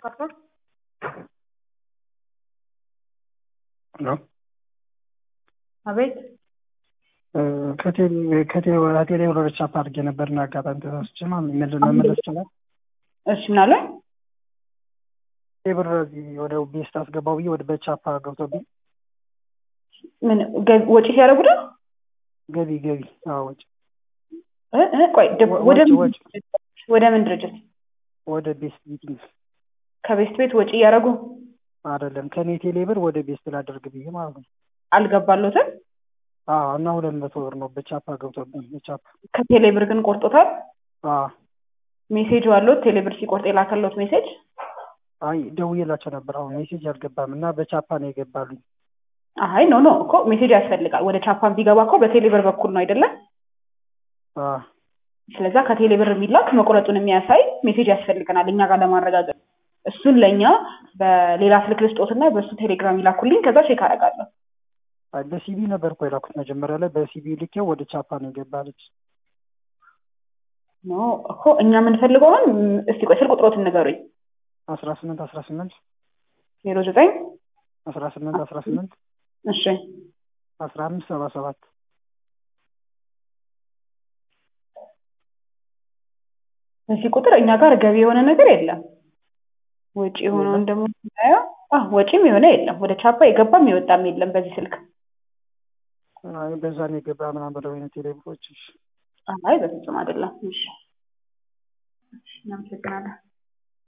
ካርቶን ሄሎ አቤት ከቴሌ ወደ ቻፕ አድርጌ ነበርና አጋጣሚ ተሳስቼ ማለት መመለስ ይችላል። እሺ ምናለ ብር እዚህ ወደ ቤስት አስገባው ብዬ ወደ በቻፓ ገብቶብኝ ምን ገ- ወጪ ሲያደርጉ ነው? ገቢ ገቢ አዎ ወጪ እ እ ቆይ ደ- ወደ ወጪ ምን ወጪ ወደ ምን ድርጅት ወደ ቤስት ሚቲንግ ከቤስት ቤት ወጪ እያደረጉ አይደለም ከኔ ቴሌ ብር ወደ ቤስት ላደርግ ብዬ ማለት ነው። አልገባሎትም። አዎ እና ሁለት መቶ ብር ነው በቻፓ ገብቶብኝ በቻፓ ከቴሌ ብር ግን ቆርጦታል። አዎ ሜሴጅ አለዎት? ቴሌ ብር ሲቆርጥ የላከሎት ሜሴጅ አይ ደውዬላቸው ነበር። አሁን ሜሴጅ አልገባም እና በቻፓ ነው የገባሉኝ። አይ ኖ ኖ እኮ ሜሴጅ ያስፈልጋል። ወደ ቻፓን ቢገባ እኮ በቴሌ ብር በኩል ነው አይደለም? አዎ ስለዛ ከቴሌ ብር የሚላክ መቁረጡን የሚያሳይ ሜሴጅ ያስፈልገናል እኛ ጋር ለማረጋገጥ። እሱን ለእኛ በሌላ ስልክ ልስጦትና በእሱ ቴሌግራም ይላኩልኝ፣ ከዛ ቼክ አደርጋለሁ። አይ በሲቢ ነበር እኮ የላኩት መጀመሪያ ላይ በሲቢ ልኬው ወደ ቻፓ ነው የገባለች። ኖ እኮ እኛ የምንፈልገው አሁን ም- እስቲ ቆይ ስልክ ቁጥሮትን ንገሩኝ። አስራ ስምንት አስራ ስምንት ዜሮ ዘጠኝ አስራ ስምንት አስራ ስምንት እሺ አስራ አምስት ሰባ ሰባት በዚህ ቁጥር እኛ ጋር ገቢ የሆነ ነገር የለም። ወጪ የሆነውን ደግሞ ስናየው አህ ወጪም የሆነ የለም። ወደ ቻፓ የገባም የወጣም የለም በዚህ ስልክ። አይ በዛ ነው የገባ ምናምን ብለው አይነት ቴሌብሮች አይ በፍጹም አይደለም። እሺ እሺ፣ እናመሰግናለን።